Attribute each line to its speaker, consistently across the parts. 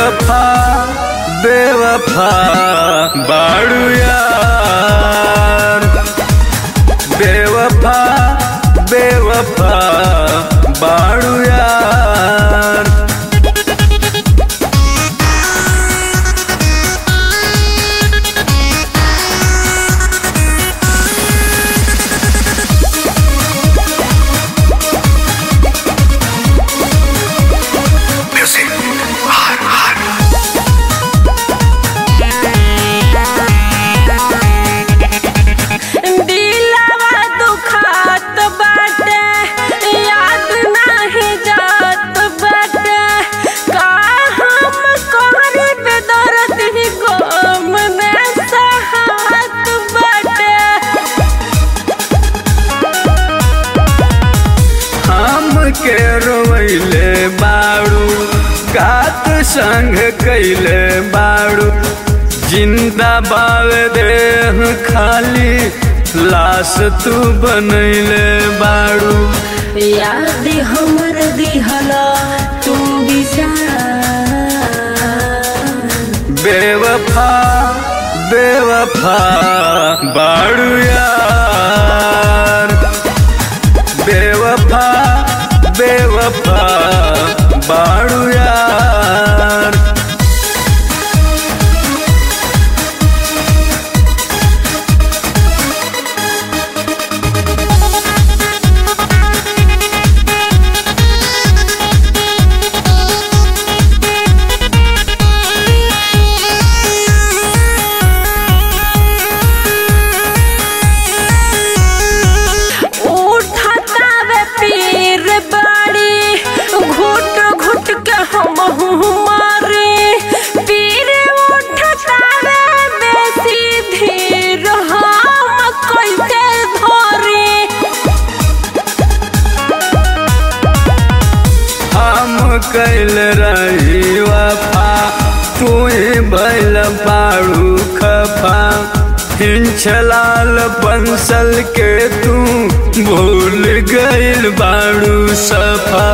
Speaker 1: बेवफा बेवफा बाड़ू यार बेवफा बेवफा बाड़ू यार
Speaker 2: दिलवा दुखात बाटे याद नाही जात बाटे का हम कोहरी पे दर्द ही गम में सहात बाटे
Speaker 1: हम के रोइले बाड़ू कात संग कैले बाड़ू जिंदा बाव देह खाली लाश तू बनैले बाड़ू
Speaker 2: याद हमर दिहला तू बिचार
Speaker 1: बेवफा बेवफा बाड़ू यार बेवफा बेवफा बाड़ू यार
Speaker 2: उठाता वे पीर बाड़ी घुट घुट के हम मारे पीर उठाता वे बेसी धीर हम कैसे धरे
Speaker 1: हम कैल रही वफा तू बैल बाड़ू खफा हिंचलाल बंसल के तू भूल गइल बाड़ू सफा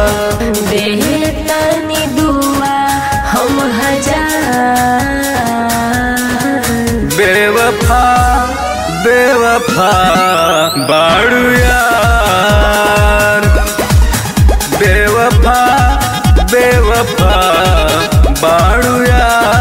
Speaker 2: बेतनी दुआ हम हजार
Speaker 1: बेवफा बेवफा बाड़ू यार बेवफा बेवफा बाड़ू यार